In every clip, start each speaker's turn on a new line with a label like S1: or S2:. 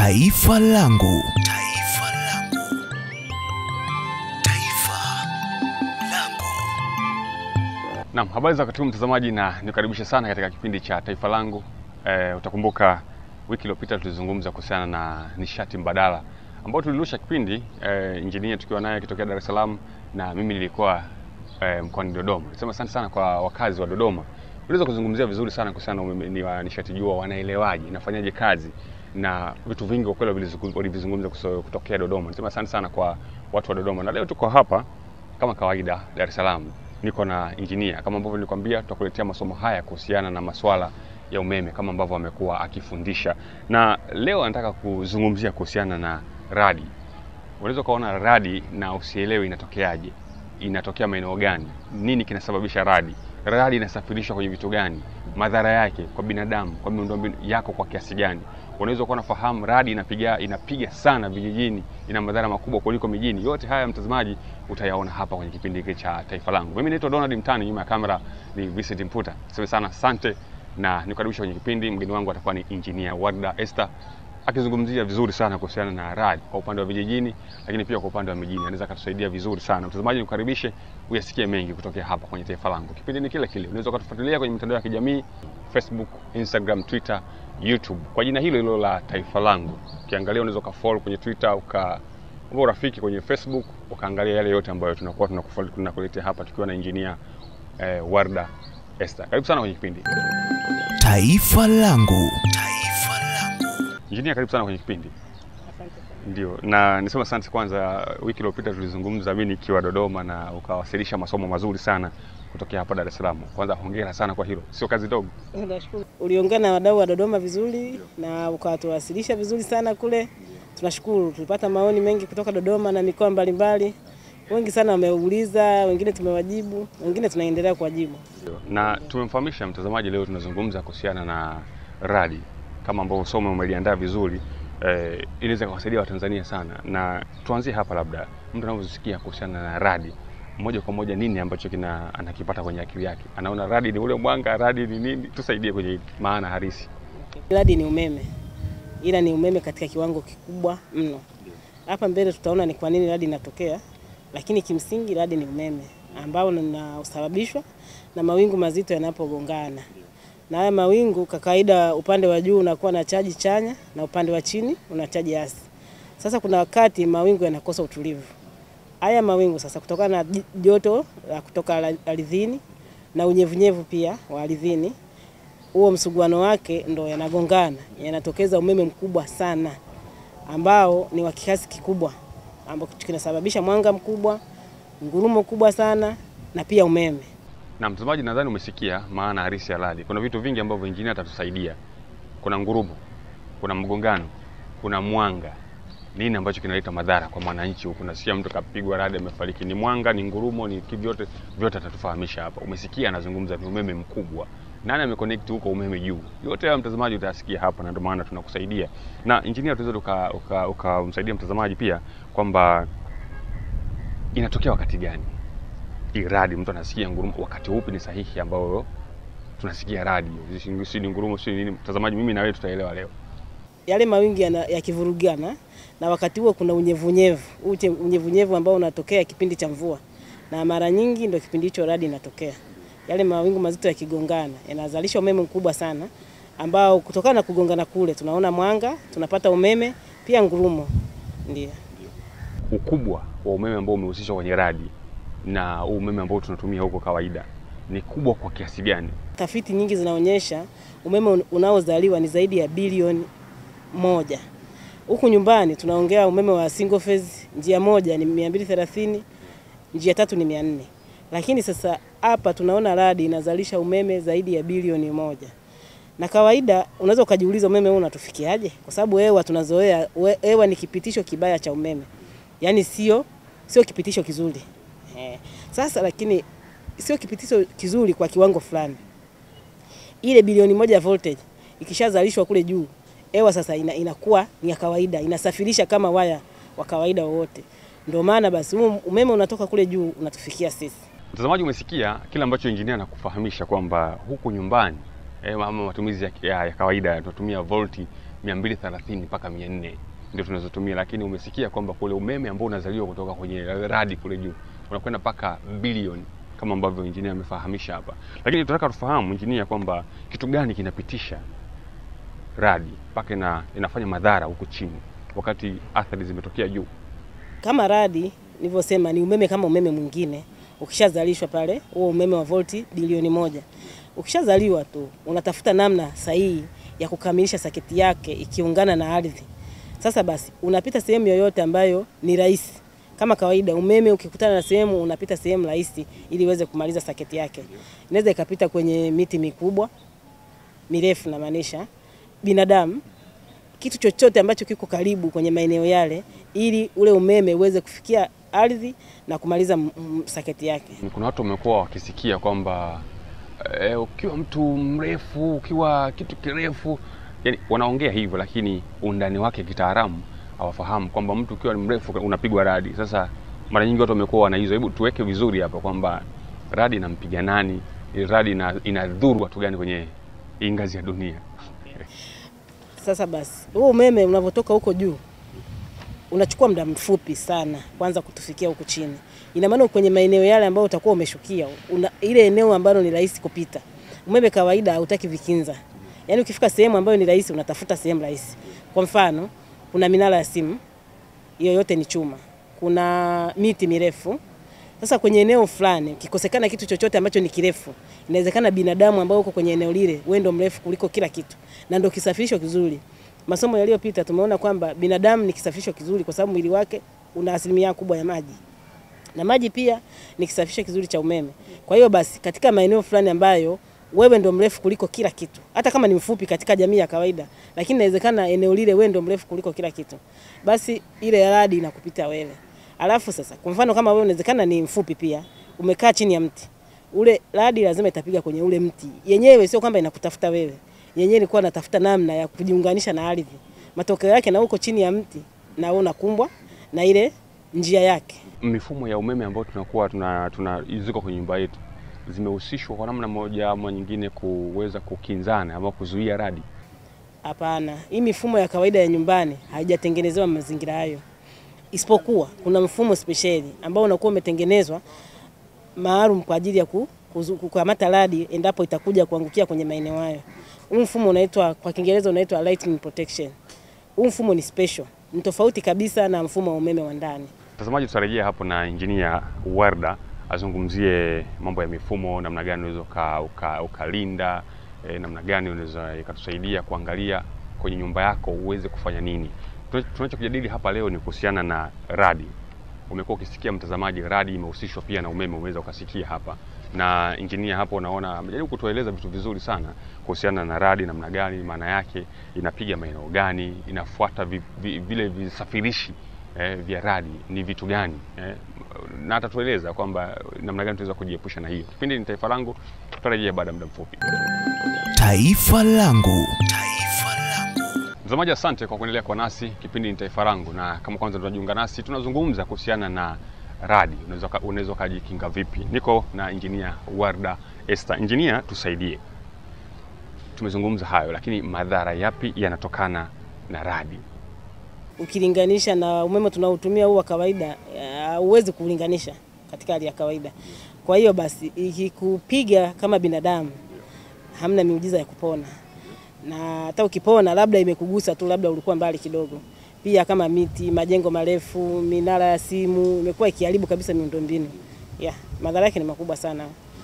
S1: Taifa langu. Taifa langu. Taifa langu.
S2: Naam, habari za wakati huu mtazamaji, na nikaribisha sana katika kipindi cha Taifa Langu. E, utakumbuka wiki iliyopita tulizungumza kuhusiana na nishati mbadala ambao tulirusha kipindi e, injinia tukiwa naye akitokea Dar es Salaam na mimi nilikuwa e, mkoani Dodoma. Nisema asante sana kwa wakazi wa Dodoma, uliweza kuzungumzia vizuri sana kuhusiana na umeme wa nishati jua, wanaelewaje, inafanyaje kazi na vitu vingi kwa kweli walivizu- walivizungumza kuso- kutokea Dodoma. Nisema asante sana kwa watu wa Dodoma, na leo tuko hapa kama kawaida Dar es Salaam, niko na injinia kama ambavyo nilikwambia, tutakuletea masomo haya kuhusiana na maswala ya umeme kama ambavyo amekuwa akifundisha, na leo anataka kuzungumzia kuhusiana na radi. Unaweza ukaona radi na usielewe inatokeaje, inatokea maeneo gani, nini kinasababisha radi, radi inasafirishwa kwenye vitu gani, madhara yake kwa binadamu, kwa miundombinu yako kwa kiasi gani. Unaweza kuwa unafahamu radi inapiga, inapiga sana vijijini, ina madhara makubwa kuliko mijini. Yote haya mtazamaji, utayaona hapa kwenye kipindi hiki cha Taifa Langu. Mimi naitwa Donald Mtani, nyuma ya kamera ni Vincent Mputa. Asante sana, asante na nikukaribisha kwenye kipindi. Mgeni wangu atakuwa ni engineer Warda Esther akizungumzia vizuri sana kuhusiana na radi kwa upande wa vijijini, lakini pia kwa upande wa mijini, anaweza akatusaidia vizuri sana. Mtazamaji, nikukaribishe uyasikie mengi kutokea hapa kwenye Taifa Langu. Kipindi ni kile kile, unaweza ukatufuatilia kwenye mitandao ya kijamii Facebook, Instagram, Twitter, YouTube kwa jina hilo hilo la Taifa Langu. Ukiangalia unaweza ukafollow kwenye Twitter uka uka urafiki kwenye Facebook ukaangalia yale yote ambayo tunakuwa tunakufa- tunakuletea hapa tukiwa na engineer eh, Warda Esther. Karibu sana kwenye kipindi.
S1: Taifa langu. Taifa langu.
S2: Engineer, karibu sana kwenye kipindi.
S3: Asante sana.
S2: Ndio, na nisema asante kwanza. Wiki iliyopita tulizungumza mimi nikiwa Dodoma na ukawasilisha masomo mazuri sana kutokea hapa Dar es Salaam. Kwanza hongera sana kwa hilo, sio kazi ndogo.
S3: Nashukuru. Uliongea na wadau wa Dodoma vizuri na ukawatuwasilisha vizuri sana kule. Tunashukuru, tulipata maoni mengi kutoka Dodoma na mikoa mbalimbali. Wengi sana wameuliza, wengine tumewajibu, wengine tunaendelea kuwajibu.
S2: Ndio. Na tumemfahamisha mtazamaji, leo tunazungumza kuhusiana na radi kama ambavyo somo umeliandaa vizuri eh, inaweza kuwasaidia Watanzania sana, na tuanzie hapa, labda mtu anavyosikia kuhusiana na radi moja kwa moja, nini ambacho kina anakipata kwenye akili yake? Anaona radi ni ule mwanga, radi ni nini? Tusaidie kwenye hili maana halisi.
S3: Radi ni umeme, ila ni umeme katika kiwango kikubwa mno. Hapa mbele tutaona ni kwa nini radi inatokea, lakini kimsingi radi ni umeme ambao unasababishwa na mawingu mazito yanapogongana, na haya mawingu kwa kawaida, upande wa juu unakuwa na chaji chanya na upande wa chini una chaji hasi. Sasa kuna wakati mawingu yanakosa utulivu. Haya mawingu sasa, kutokana na j- joto la kutoka ala- ardhini na unyevunyevu pia wa ardhini, huo msuguano wake ndo yanagongana, yanatokeza umeme mkubwa sana ambao ni wa kiasi kikubwa, ambao kinasababisha mwanga mkubwa, ngurumo kubwa sana na pia umeme.
S2: Na mtazamaji, nadhani umesikia maana halisi ya radi. Kuna vitu vingi ambavyo injinia atatusaidia. Kuna ngurumo, kuna mgongano, kuna mwanga. Nini ambacho kinaleta madhara kwa mwananchi huku? Nasikia mtu kapigwa radi amefariki. Ni mwanga, ni ngurumo, ni kivyote vyote atatufahamisha hapa. Umesikia anazungumza ni umeme mkubwa. Nani ameconnect huko umeme juu? Yote hayo mtazamaji utayasikia hapa na ndio maana tunakusaidia. Na injinia tunaweza uka- uka- ukamsaidia mtazamaji pia kwamba inatokea wakati gani? hii radi mtu anasikia ngurumo, wakati upi ni sahihi ambao tunasikia radi? Si ni ngurumo, si nini? Mtazamaji, mimi na wewe tutaelewa leo.
S3: Yale mawingu yana- yakivurugana na wakati huo kuna unyevunyevu, ute unyevunyevu ambao unatokea kipindi cha mvua, na mara nyingi ndio kipindi hicho radi inatokea. Yale mawingu mazito yakigongana yanazalisha umeme mkubwa sana, ambao kutokana na kugongana kule tunaona mwanga, tunapata umeme pia ngurumo. Ndio.
S2: Ukubwa wa umeme ambao umehusishwa kwenye radi na huu umeme ambao tunatumia huko kawaida ni kubwa kwa kiasi gani?
S3: Tafiti nyingi zinaonyesha umeme un- unaozaliwa ni zaidi ya bilioni moja. Huku nyumbani tunaongea umeme wa single phase, njia moja ni 230, njia tatu ni 400. Lakini sasa hapa tunaona radi inazalisha umeme zaidi ya bilioni moja. Na kawaida unaweza ukajiuliza umeme huu unatufikiaje? Kwa sababu hewa tunazoea, we- hewa ni kipitisho kibaya cha umeme, yaani sio sio kipitisho kizuri eh. Sasa lakini sio kipitisho kizuri kwa kiwango fulani. Ile bilioni moja ya voltage ikishazalishwa kule juu, hewa sasa ina, inakuwa ni ya kawaida, inasafirisha kama waya wa kawaida wowote. Ndio maana basi huu umeme unatoka kule juu unatufikia sisi.
S2: Mtazamaji, umesikia kile ambacho injinia anakufahamisha kwamba huku nyumbani eh, ama matumizi ya, ya, ya kawaida tunatumia volti 230 mpaka 400 ndio tunazotumia, lakini umesikia kwamba kule umeme ambao unazaliwa kutoka kwenye radi kule juu unakwenda mpaka bilioni kama ambavyo injinia amefahamisha hapa, lakini tunataka tufahamu injinia, kwamba kitu gani kinapitisha radi mpaka ina, inafanya madhara huku chini wakati athari zimetokea juu.
S3: Kama radi nilivyosema, ni umeme kama umeme mwingine. Ukishazalishwa pale, huo umeme wa volti bilioni moja, ukishazaliwa tu unatafuta namna sahihi ya kukamilisha saketi yake ikiungana na ardhi. Sasa basi, unapita sehemu yoyote ambayo ni rahisi. Kama kawaida, umeme ukikutana na sehemu, unapita sehemu rahisi ili uweze kumaliza saketi yake. Inaweza ikapita kwenye miti mikubwa mirefu, namaanisha binadamu kitu chochote ambacho kiko karibu kwenye maeneo yale, ili ule umeme uweze kufikia ardhi na kumaliza m- m- saketi yake.
S2: Kuna watu wamekuwa wakisikia kwamba eh, ukiwa mtu mrefu, ukiwa kitu kirefu, yani wanaongea hivyo, lakini undani wake kitaalamu hawafahamu kwamba mtu ukiwa ni mrefu unapigwa radi. Sasa mara nyingi watu wamekuwa wana hizo. Hebu tuweke vizuri hapa kwamba radi inampiga nani, radi ina, inadhuru watu gani kwenye hii ngazi ya dunia.
S3: Sasa basi, huo umeme unavyotoka huko juu unachukua muda mfupi sana kwanza kutufikia huku chini. Ina maana kwenye maeneo yale ambayo utakuwa umeshukia, una, ile eneo ambalo ni rahisi kupita. Umeme kawaida hautaki vikinza, yaani ukifika sehemu ambayo ni rahisi unatafuta sehemu rahisi. Kwa mfano, kuna minara ya simu, hiyo yote ni chuma. Kuna miti mirefu. Sasa kwenye eneo fulani kikosekana kitu chochote ambacho ni kirefu, inawezekana binadamu ambao uko kwenye eneo lile wewe ndio mrefu kuliko kila kitu, na ndio kisafirisho kizuri. Masomo yaliyopita tumeona kwamba binadamu ni kisafirisho kizuri kwa sababu mwili wake una asilimia kubwa ya maji na maji pia ni kisafirisho kizuri cha umeme. Kwa hiyo basi, katika maeneo fulani ambayo wewe ndo mrefu kuliko kila kitu, hata kama ni mfupi katika jamii ya kawaida, lakini inawezekana eneo lile wewe ndo mrefu kuliko kila kitu, basi ile radi inakupita wewe. Alafu sasa, kwa mfano kama wewe unawezekana ni mfupi pia, umekaa chini ya mti ule, radi lazima itapiga kwenye ule mti yenyewe, sio kwamba inakutafuta wewe, yenyewe ilikuwa inatafuta namna ya kujiunganisha na ardhi. Matokeo yake na uko chini ya mti na wewe unakumbwa na ile njia yake.
S2: Mifumo ya umeme ambayo tunakuwa tuna, tuna ziko kwenye nyumba yetu zimehusishwa kwa namna moja ama nyingine kuweza kukinzana ama kuzuia radi.
S3: Hapana, hii mifumo ya kawaida ya nyumbani haijatengenezewa mazingira hayo, isipokuwa kuna mfumo spesheli ambao unakuwa umetengenezwa maalum kwa ajili ya ku- kuzu- kukamata radi endapo itakuja kuangukia kwenye maeneo hayo. Huu mfumo unaitwa kwa Kiingereza unaitwa lightning protection. Huu mfumo ni special, ni tofauti kabisa na mfumo wa umeme wa ndani.
S2: Mtazamaji, tutarejea hapo na injinia Warda azungumzie mambo ya mifumo, namna gani unaweza uka, uka, ukalinda eh, namna gani unaweza ikatusaidia kuangalia kwenye nyumba yako uweze kufanya nini. Tuna- Tunachokijadili hapa leo ni kuhusiana na radi. Umekuwa ukisikia mtazamaji, radi imehusishwa pia na umeme, umeweza ukasikia hapa, na injinia hapo unaona amejaribu kutueleza vitu vizuri sana kuhusiana na radi, namna gani, maana yake inapiga maeneo gani, inafuata vi, vi, vile visafirishi eh, vya radi ni vitu gani eh, na atatueleza kwamba namna gani tunaweza kujiepusha na hiyo. Kipindi ni Taifa Langu, tutarejea baada ya muda mfupi.
S1: Taifa langu. Taifa langu.
S2: Mtazamaji, asante kwa kuendelea kwa nasi. Kipindi ni Taifa Langu, na kama kwanza tunajiunga nasi, tunazungumza kuhusiana na radi. Unaweza uka- unaweza ukajikinga vipi? Niko na injinia Warda Esther. Injinia, tusaidie. Tumezungumza hayo, lakini madhara yapi yanatokana na radi?
S3: ukilinganisha na umeme tunaotumia huu wa kawaida, huwezi kulinganisha katika hali ya kawaida. Kwa hiyo basi, ikikupiga kama binadamu, hamna miujiza ya kupona, na hata ukipona, labda imekugusa tu, labda ulikuwa mbali kidogo. Pia kama miti, majengo marefu, minara ya simu imekuwa ikiharibu kabisa miundombinu. Yeah, madhara yake ni makubwa sana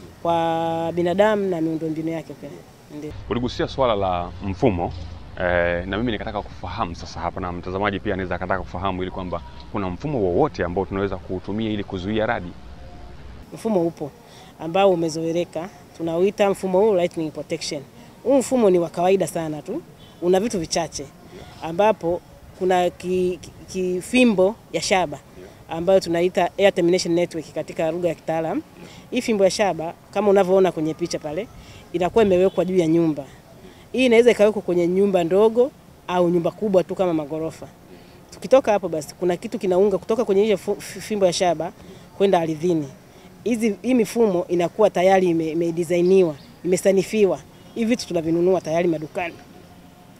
S3: kwa binadamu na miundombinu yake pia. Ndio.
S2: Uligusia swala la mfumo eh, na mimi nikataka kufahamu sasa hapa, na mtazamaji pia anaweza akataka kufahamu ili kwamba kuna mfumo wowote ambao tunaweza kuutumia ili kuzuia radi.
S3: mfumo upo ambao umezoeleka, tunauita mfumo huu lightning protection. Huu mfumo ni wa kawaida sana tu, una vitu vichache, ambapo kuna ki- ki- kifimbo ya shaba ambayo tunaita air termination network katika lugha ya kitaalam. Hii fimbo ya shaba kama unavyoona kwenye picha pale, inakuwa imewekwa juu ya nyumba. Hii inaweza ikawekwa kwenye nyumba ndogo au nyumba kubwa tu kama magorofa. Tukitoka hapo basi, kuna kitu kinaunga kutoka kwenye ile fu- fimbo ya shaba kwenda ardhini. Hizi hii mifumo inakuwa tayari ime- imedesainiwa, imesanifiwa. Hivi vitu tunavinunua tayari madukani.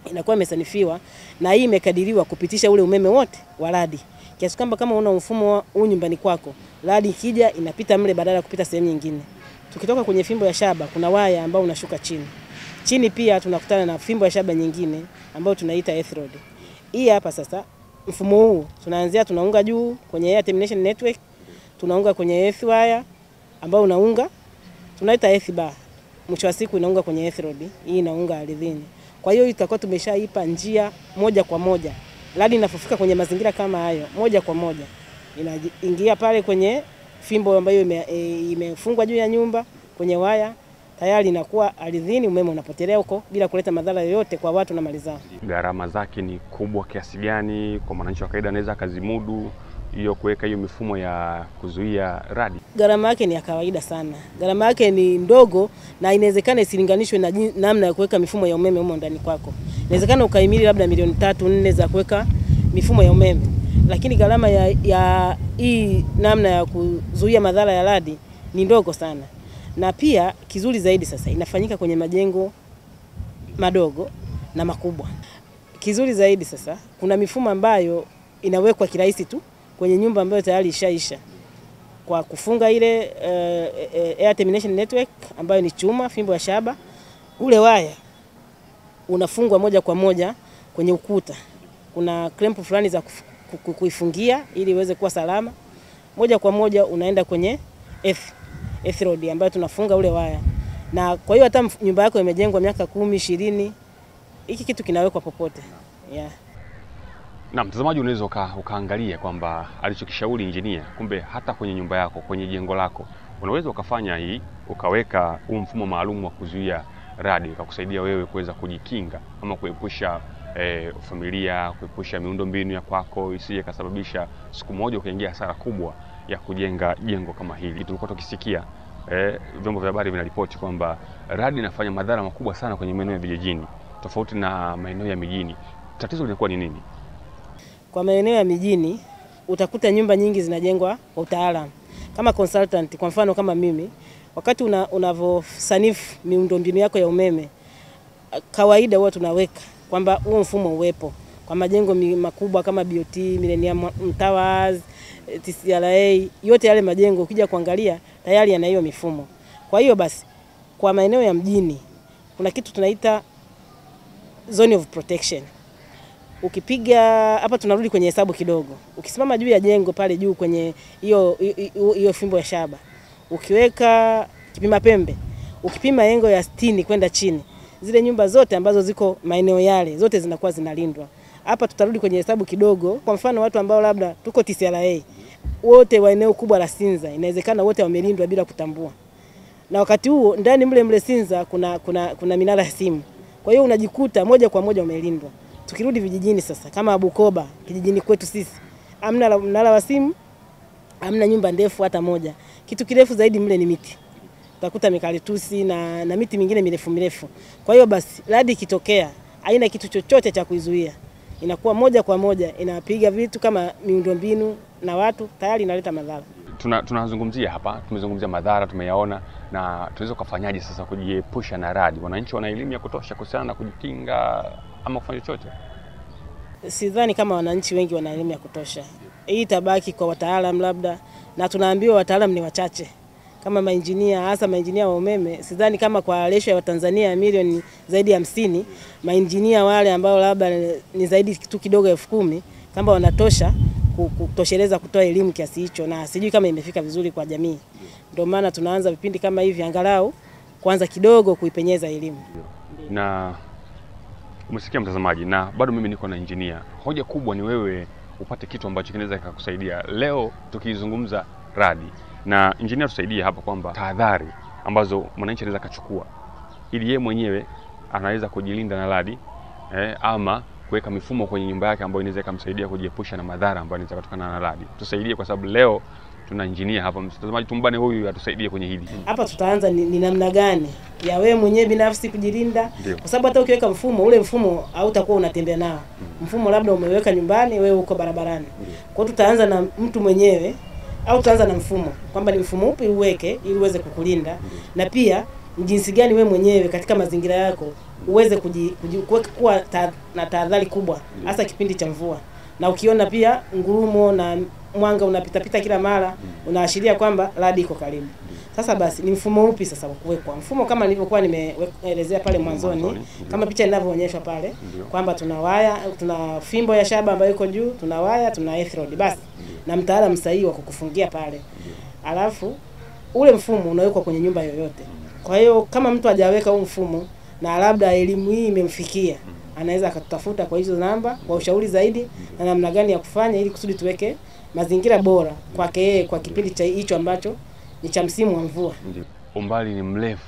S3: inakuwa imesanifiwa na hii imekadiriwa kupitisha ule umeme wote wa radi, kiasi kwamba kama una mfumo huu nyumbani kwako, radi ikija inapita mle badala ya kupita sehemu nyingine. Tukitoka kwenye fimbo ya shaba, kuna waya ambao unashuka chini chini, pia tunakutana na fimbo ya shaba nyingine ambayo tunaita earth rod. Hii hapa sasa, mfumo huu tunaanzia, tunaunga juu kwenye air termination network, tunaunga kwenye earth wire ambao unaunga tunaita earth bar, mwisho wa siku inaunga kwenye earth rod, hii inaunga ardhini. Kwa hiyo itakuwa tumeshaipa njia moja kwa moja, radi inapofika kwenye mazingira kama hayo, moja kwa moja inaingia pale kwenye fimbo ambayo ime- e, imefungwa juu ya nyumba kwenye waya, tayari inakuwa ardhini, umeme unapotelea huko bila kuleta madhara yoyote kwa watu na mali zao.
S2: Gharama zake ni kubwa kiasi gani kwa mwananchi wa kawaida anaweza akazimudu hiyo kuweka hiyo mifumo ya kuzuia radi?
S3: gharama yake ni ya kawaida sana. Gharama yake ni ndogo na inawezekana isilinganishwe na jin- namna ya kuweka mifumo ya umeme humo ndani kwako. Inawezekana ukahimili labda milioni tatu nne za kuweka mifumo ya umeme, lakini gharama ya, ya hii namna ya kuzuia madhara ya radi ni ndogo sana, na pia kizuri zaidi sasa inafanyika kwenye majengo madogo na makubwa. Kizuri zaidi sasa, kuna mifumo ambayo inawekwa kirahisi tu kwenye nyumba ambayo tayari ishaisha kwa kufunga ile uh, air termination network ambayo ni chuma, fimbo ya shaba. Ule waya unafungwa moja kwa moja kwenye ukuta. Kuna clamp fulani za kuf- ku- ku- kuifungia ili iweze kuwa salama. Moja kwa moja unaenda kwenye earth, earth rod ambayo tunafunga ule waya, na kwa hiyo hata mf- nyumba yako imejengwa miaka kumi ishirini, hiki kitu kinawekwa popote yeah.
S2: Na mtazamaji, unaweza uka, ukaangalia kwamba alichokishauri injinia, kumbe hata kwenye nyumba yako, kwenye jengo lako unaweza ukafanya hii, ukaweka huu mfumo maalum wa kuzuia radi, ukakusaidia wewe kuweza kujikinga ama kuepusha eh, familia, kuepusha miundo mbinu ya kwako isije kasababisha siku moja ukaingia hasara kubwa ya kujenga jengo kama hili. Tulikuwa tukisikia eh, vyombo vya habari vinaripoti kwamba radi inafanya madhara makubwa sana kwenye maeneo ya vijijini tofauti na maeneo ya mijini. Tatizo linakuwa ni nini?
S3: Kwa maeneo ya mijini utakuta nyumba nyingi zinajengwa kwa utaalamu. Kama consultant, kwa mfano kama mimi, wakati una, unavyosanifu miundombinu yako ya umeme, kawaida huwa tunaweka kwamba huo mfumo uwepo kwa majengo mi- makubwa kama BOT, Millennium Towers, eh, TCRA, yote yale majengo ukija kuangalia tayari yana hiyo mifumo. Kwa hiyo basi kwa maeneo ya mjini kuna kitu tunaita zone of protection ukipiga hapa, tunarudi kwenye hesabu kidogo. Ukisimama juu ya jengo pale juu kwenye hiyo hiyo- hiyo fimbo ya shaba, ukiweka kipima pembe, ukipima engo ya sitini kwenda chini, zile nyumba zote ambazo ziko maeneo yale zote zinakuwa zinalindwa. Hapa tutarudi kwenye hesabu kidogo. Kwa mfano watu ambao labda tuko TCRA wote wa eneo kubwa la Sinza, inawezekana wote wamelindwa bila kutambua na wakati huo ndani mle mle Sinza kuna, kuna, kuna minara ya simu. Kwa hiyo unajikuta moja kwa moja umelindwa. Tukirudi vijijini sasa, kama Bukoba kijijini kwetu sisi, amna la- mnara wa simu, amna nyumba ndefu hata moja. Kitu kirefu zaidi mle ni miti, utakuta mikaritusi na, na miti mingine mirefu mirefu. Kwa hiyo basi radi ikitokea, haina kitu chochote cha kuizuia, inakuwa moja kwa moja inapiga vitu kama miundombinu na watu, tayari inaleta madhara.
S2: tuna tunazungumzia hapa, tumezungumzia madhara tumeyaona, na tunaweza kufanyaje sasa kujiepusha na radi? Wananchi wana elimu ya kutosha kuhusiana na kujikinga ama kufanya chochote?
S3: sidhani kama wananchi wengi wana elimu ya kutosha. Hii itabaki kwa wataalam labda, na tunaambiwa wataalam ni wachache kama mainjinia, hasa mainjinia wa umeme. Sidhani kama kwa resho ya Watanzania ya milioni zaidi ya hamsini, mainjinia wale ambao labda ni zaidi tu kidogo elfu kumi kama wanatosha ku- kutosheleza kutoa elimu kiasi hicho, na sijui kama imefika vizuri kwa jamii. Ndio maana tunaanza vipindi kama hivi, angalau kwanza kidogo kuipenyeza elimu.
S2: Na umesikia mtazamaji, na bado mimi niko na injinia. Hoja kubwa ni wewe upate kitu ambacho kinaweza kikakusaidia. Leo tukizungumza radi, na injinia tusaidie hapa kwamba tahadhari ambazo mwananchi anaweza akachukua ili yeye mwenyewe anaweza kujilinda na radi eh, ama kuweka mifumo kwenye nyumba yake ambayo inaweza ikamsaidia kujiepusha na madhara ambayo inaweza kutokana na radi. Tusaidie kwa sababu leo tuna injinia hapa. Mtazamaji, tumbane huyu atusaidie kwenye hili.
S3: hapa tutaanza ni, ni namna gani ya wewe mwenyewe binafsi kujilinda,
S2: Ndio.
S3: kwa sababu hata ukiweka mfumo ule mfumo hautakuwa unatembea nao. Mfumo labda umeweka nyumbani, wewe uko barabarani. Kwa hiyo tutaanza na mtu mwenyewe au tutaanza na mfumo, kwamba ni mfumo upi uweke ili uweze kukulinda, na pia ni jinsi gani we mwenyewe katika mazingira yako uweze kuji, kuji, kuweka- kuwa ta, na tahadhari kubwa hasa kipindi cha mvua, na ukiona pia ngurumo na mwanga unapitapita kila mara unaashiria kwamba radi iko karibu. Sasa basi ni mfumo upi sasa wa kuwekwa? Mfumo kama nilivyokuwa nimeelezea pale mwanzoni,
S2: Mwanzoni, ndio.
S3: kama picha inavyoonyeshwa pale
S2: Ndio.
S3: kwamba tuna waya, tuna fimbo ya shaba ambayo iko juu, tuna waya, tuna electrode basi na mtaalamu sahihi wa kukufungia pale, alafu ule mfumo unawekwa kwenye nyumba yoyote. Kwa hiyo kama mtu hajaweka huu mfumo na labda elimu hii imemfikia, anaweza akatutafuta kwa hizo namba kwa ushauri zaidi na namna gani ya kufanya ili kusudi tuweke mazingira bora kwake yeye kwa kipindi cha hicho ambacho ni cha msimu wa mvua.
S2: Ndio. Umbali ni mrefu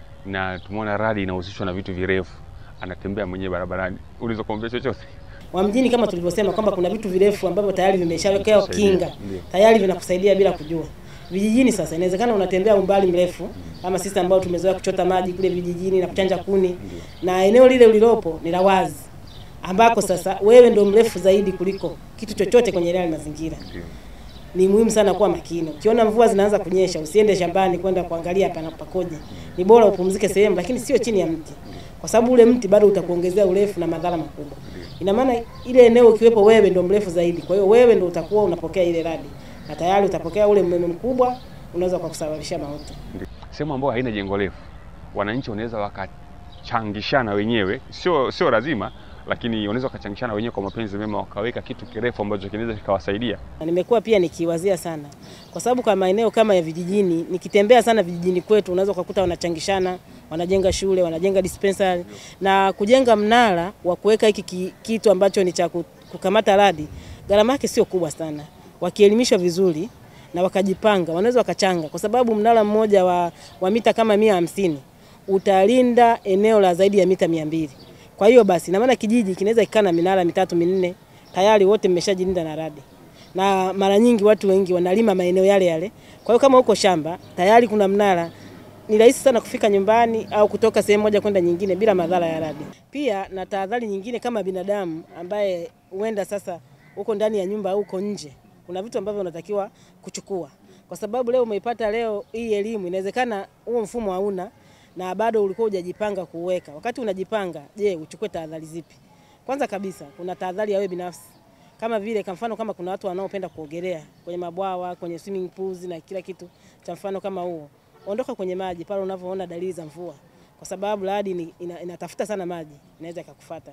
S2: na tumeona radi inahusishwa na vitu virefu, anatembea mwenyewe barabarani. Ulizo kuambia chochote?
S3: wa mjini kama tulivyosema kwamba kuna vitu virefu ambavyo tayari vimeshawekewa
S2: Kusaidia,
S3: kinga
S2: ndio.
S3: tayari vinakusaidia bila kujua. Vijijini sasa inawezekana unatembea umbali mrefu kama sisi ambao tumezoea kuchota maji kule vijijini na kuchanja kuni, na eneo lile ulilopo ni la wazi, ambako sasa wewe ndio mrefu zaidi kuliko kitu chochote kwenye yale mazingira.
S2: Ndio.
S3: Ni muhimu sana kuwa makini. Ukiona mvua zinaanza kunyesha, usiende shambani kwenda kuangalia pana pakoje. Ni bora upumzike sehemu, lakini sio chini ya mti, kwa sababu ule mti bado utakuongezea urefu na madhara makubwa. Ina maana ile eneo ukiwepo wewe ndio mrefu zaidi, kwa hiyo wewe ndio utakuwa unapokea ile radi na tayari utapokea ule umeme mkubwa, unaweza kukusababishia mauti.
S2: Ndio. Sehemu ambayo haina jengo refu, wananchi wanaweza wakachangishana wenyewe, sio sio lazima, lakini wanaweza wakachangishana wenyewe kwa mapenzi mema, wakaweka kitu kirefu ambacho kinaweza kikawasaidia.
S3: Na nimekuwa pia nikiwazia sana, kwa sababu kwa maeneo kama ya vijijini, nikitembea sana vijijini kwetu, unaweza ukakuta wanachangishana, wanajenga shule, wanajenga dispensary na kujenga mnara wa kuweka hiki ki- kitu ambacho ni cha ku- kukamata radi. Gharama yake sio kubwa sana, wakielimishwa vizuri na wakajipanga, wanaweza wakachanga, kwa sababu mnara mmoja wa, wa mita kama mia hamsini utalinda eneo la zaidi ya mita mia mbili. Kwa hiyo basi, ina maana kijiji kinaweza kikaa na minara mitatu minne, tayari wote mmeshajilinda na radi na mara nyingi watu wengi wanalima maeneo yale yale. Kwa hiyo kama uko shamba tayari kuna mnara, ni rahisi sana kufika nyumbani au kutoka sehemu moja kwenda nyingine bila madhara ya radi. Pia na tahadhari nyingine kama binadamu ambaye huenda sasa uko ndani ya nyumba au uko nje, kuna vitu ambavyo unatakiwa kuchukua, kwa sababu leo umeipata leo hii elimu, inawezekana huo mfumo hauna na bado ulikuwa hujajipanga kuuweka. Wakati unajipanga, je, uchukue tahadhari zipi? Kwanza kabisa kuna tahadhari ya wewe binafsi kama vile kwa mfano kama kuna watu wanaopenda kuogelea kwenye mabwawa, kwenye swimming pools na kila kitu cha mfano kama huo, ondoka kwenye maji pale unavyoona dalili za mvua, kwa sababu radi ni- ina, inatafuta sana maji, inaweza ikakufuata.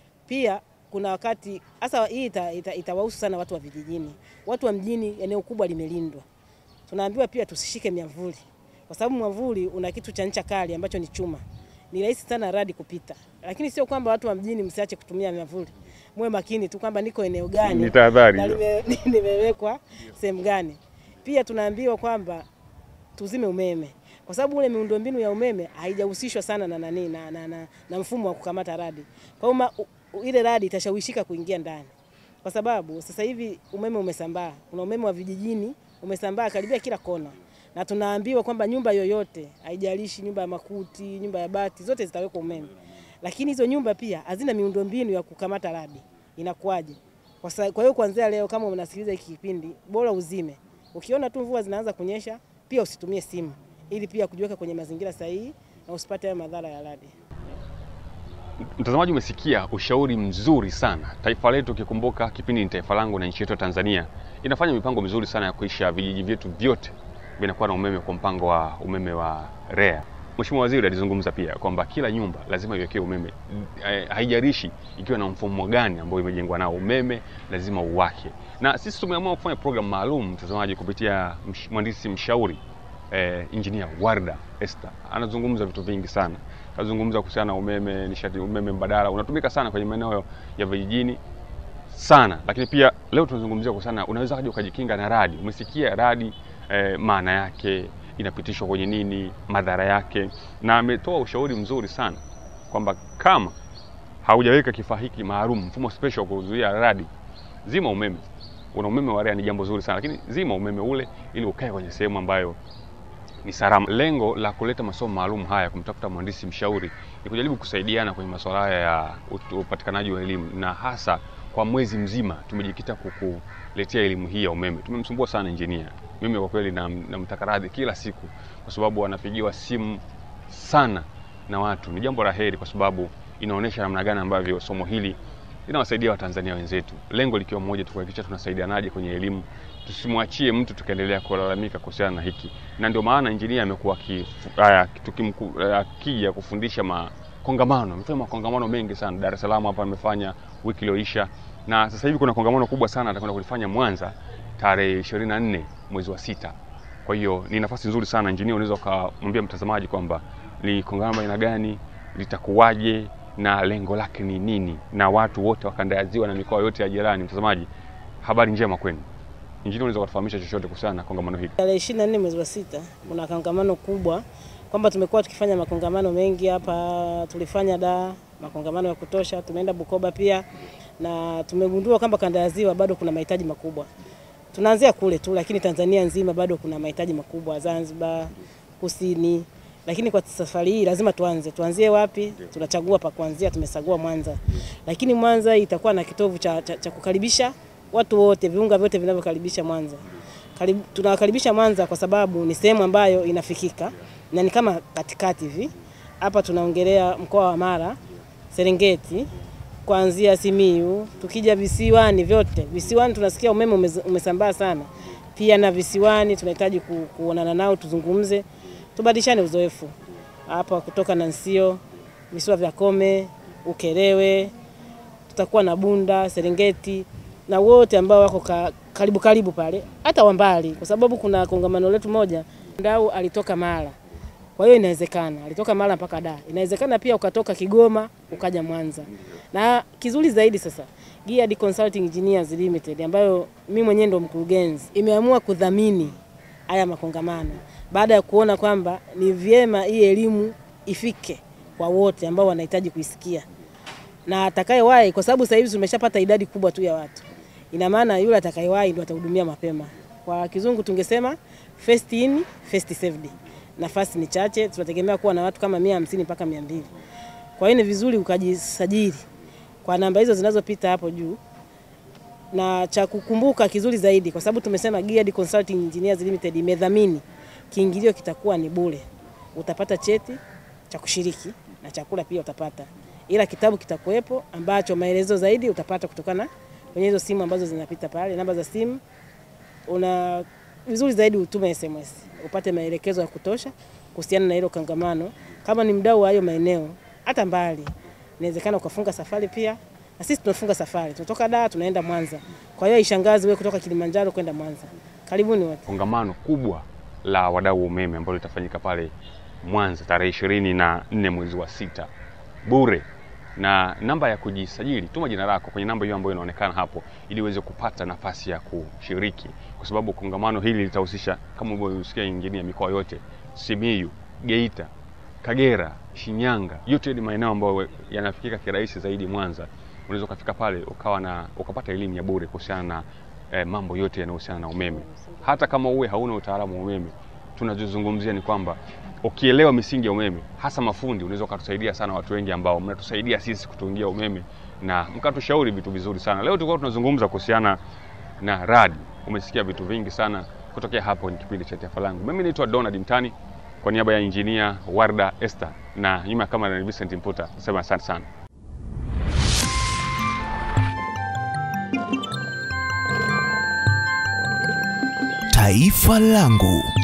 S3: Pia kuna wakati hasa hii ita, ita, itawahusu sana watu wa vijijini. Watu wa mjini eneo kubwa limelindwa, tunaambiwa pia tusishike miavuli, kwa sababu mwavuli una kitu cha ncha kali ambacho ni chuma, ni rahisi sana radi kupita. Lakini sio kwamba watu wa mjini msiache kutumia miavuli, muwe makini tu kwamba niko eneo gani
S2: Ni tahadhari
S3: na
S2: hiyo.
S3: lime- nimewekwa sehemu gani. Pia tunaambiwa kwamba tuzime umeme kwa sababu ule miundombinu ya umeme haijahusishwa sana na nani na, na, na, na mfumo wa kukamata radi. Kwa hiyo ma- u- u- ile radi itashawishika kuingia ndani, kwa sababu sasa hivi umeme umesambaa. Kuna umeme wa vijijini umesambaa karibia kila kona, na tunaambiwa kwamba nyumba yoyote, haijalishi nyumba ya makuti, nyumba ya bati, zote zitawekwa umeme, lakini hizo nyumba pia hazina miundombinu ya kukamata radi. Inakuwaje? Kwa sa- kwa hiyo kuanzia leo, kama unasikiliza hiki kipindi, bora uzime. Ukiona tu mvua zinaanza kunyesha, pia usitumie simu, ili pia kujiweka kwenye mazingira sahihi na usipate hayo madhara ya radi.
S2: Mtazamaji, umesikia ushauri mzuri sana. Taifa letu, ukikumbuka kipindi ni taifa langu na nchi yetu ya Tanzania inafanya mipango mizuri sana ya kuisha vijiji vyetu vyote vinakuwa na umeme kwa mpango wa umeme wa REA. Mheshimiwa Waziri alizungumza pia kwamba kila nyumba lazima iwekewe umeme, Eh, haijalishi ikiwa na mfumo gani ambao imejengwa nao, umeme lazima uwake. Na sisi tumeamua kufanya program maalum, mtazamaji, kupitia msh- mhandisi mshauri eh, engineer Warda Esther anazungumza vitu vingi sana. Kazungumza kuhusiana na umeme, nishati, umeme mbadala unatumika sana kwenye maeneo ya vijijini sana, lakini pia leo tunazungumzia kuhusiana, unaweza kaja ukajikinga na radi. Umesikia radi eh, maana yake inapitishwa kwenye nini, madhara yake, na ametoa ushauri mzuri sana kwamba kama haujaweka kifaa hiki maalum, mfumo special wa kuzuia radi, zima umeme. Una umeme wa REA ni jambo zuri sana, lakini zima umeme ule ili ukae kwenye sehemu ambayo ni salama. Lengo la kuleta masomo maalum haya kumtafuta mhandisi mshauri ni kujaribu kusaidiana kwenye masuala haya ya ut- upatikanaji wa elimu, na hasa kwa mwezi mzima tumejikita kukuletea elimu hii ya umeme. Tumemsumbua sana injinia, mimi kwa kweli nam- namtaka radhi kila siku, kwa sababu anapigiwa simu sana na watu. Ni jambo la heri kwa sababu inaonyesha namna gani ambavyo somo hili linawasaidia Watanzania wenzetu, lengo likiwa moja tu, kuhakikisha tunasaidianaje kwenye elimu, tusimwachie mtu tukaendelea kulalamika kuhusiana na hiki, na ndio maana injinia amekuwa akija kufundisha makongamano, amefanya makongamano mengi sana Dar es Salaam hapa amefanya wiki iliyoisha, na sasa hivi kuna kongamano kubwa sana atakwenda kulifanya Mwanza tarehe 24 mwezi wa sita. Kwa hiyo ni nafasi nzuri sana injinia, unaweza ukamwambia mtazamaji kwamba ni kongamano aina gani, litakuwaje na lengo lake ni nini, na watu wote wa kanda ya Ziwa na mikoa yote ya jirani. Mtazamaji, habari njema kwenu. Injinia, unaweza kutufahamisha chochote kuhusiana na kongamano hili?
S3: Tarehe 24 mwezi wa sita kuna kongamano kubwa, kwamba tumekuwa tukifanya makongamano mengi hapa. Tulifanya da makongamano ya kutosha, tumeenda Bukoba pia, na tumegundua kwamba kanda ya Ziwa bado kuna mahitaji makubwa. Tunaanzia kule tu, lakini Tanzania nzima bado kuna mahitaji makubwa, Zanzibar, Kusini lakini kwa safari hii lazima tuanze. Tuanzie wapi? Tunachagua pa kuanzia, tumesagua Mwanza, lakini Mwanza itakuwa na kitovu cha, cha, cha kukaribisha watu wote, viunga vyote vinavyokaribisha Mwanza. Karibu, tunawakaribisha Mwanza kwa sababu ni sehemu ambayo inafikika na ni kama katikati hivi. Hapa tunaongelea mkoa wa Mara, Serengeti, kuanzia Simiyu, tukija visiwani vyote. Visiwani tunasikia umeme umez, umesambaa sana, pia na visiwani tunahitaji ku, kuonana nao tuzungumze tubadilishane uzoefu hapa kutoka Nansio, visiwa vya Kome, Ukerewe, tutakuwa na Bunda, Serengeti na wote ambao wako ka, karibu karibu pale, hata wa mbali, kwa sababu kuna kongamano letu moja, mdau alitoka Mara. Kwa hiyo inawezekana alitoka Mara mpaka Dar, inawezekana pia ukatoka Kigoma ukaja Mwanza. Na kizuri zaidi sasa, Geared Consulting Engineers Limited ambayo mimi mwenyewe ndo mkurugenzi, imeamua kudhamini haya makongamano baada ya kuona kwamba ni vyema hii elimu ifike kwa wote ambao wanahitaji kuisikia na atakayewahi, kwa sababu sasa hivi tumeshapata idadi kubwa tu ya watu. Ina maana yule atakayewahi ndo atahudumia mapema. Kwa kizungu tungesema first in first served. Nafasi ni chache, tunategemea kuwa na watu kama 150 mpaka 200. Kwa hiyo ni vizuri ukajisajili kwa namba hizo zinazopita hapo juu na cha kukumbuka kizuri zaidi, kwa sababu tumesema Geared Consulting Engineers Limited imedhamini kiingilio kitakuwa ni bure. Utapata cheti cha kushiriki na chakula pia utapata, ila kitabu kitakuwepo ambacho maelezo zaidi utapata kutokana kwenye hizo simu ambazo zinapita pale, namba za simu. Una vizuri zaidi utume SMS upate maelekezo ya kutosha kuhusiana na hilo kongamano. Kama ni mdau wa hayo maeneo, hata mbali, inawezekana ukafunga safari pia na sisi tunafunga safari, tunatoka Dar tunaenda Mwanza. Kwa hiyo ishangazi wewe kutoka Kilimanjaro kwenda Mwanza. Karibuni wote.
S2: Kongamano kubwa la wadau wa umeme ambalo litafanyika pale Mwanza tarehe ishirini na nne mwezi wa sita bure, na namba ya kujisajili, tuma jina lako kwenye namba hiyo ambayo inaonekana hapo, ili uweze kupata nafasi ya kushiriki, kwa sababu kongamano hili litahusisha kama ulivyosikia injinia, mikoa yote Simiyu, Geita, Kagera, Shinyanga, yote ni maeneo ambayo yanafikika kirahisi zaidi Mwanza. Unaweza ukafika pale ukawa na ukapata elimu ya bure kuhusiana na eh, mambo yote yanayohusiana na umeme. Hata kama uwe hauna utaalamu wa umeme, tunachozungumzia ni kwamba ukielewa misingi ya umeme, hasa mafundi, unaweza ukatusaidia sana watu wengi ambao mnatusaidia sisi kutuingia umeme na mkatushauri vitu vizuri sana. Leo tulikuwa tunazungumza kuhusiana na radi. Umesikia vitu vingi sana kutokea hapo. Ni kipindi cha Taifa Langu. Mimi naitwa Donald Mtani kwa niaba ya injinia Warda Esther na nyuma ya kamera ni Vincent Mputa. Nasema asante sana.
S1: Taifa Langu.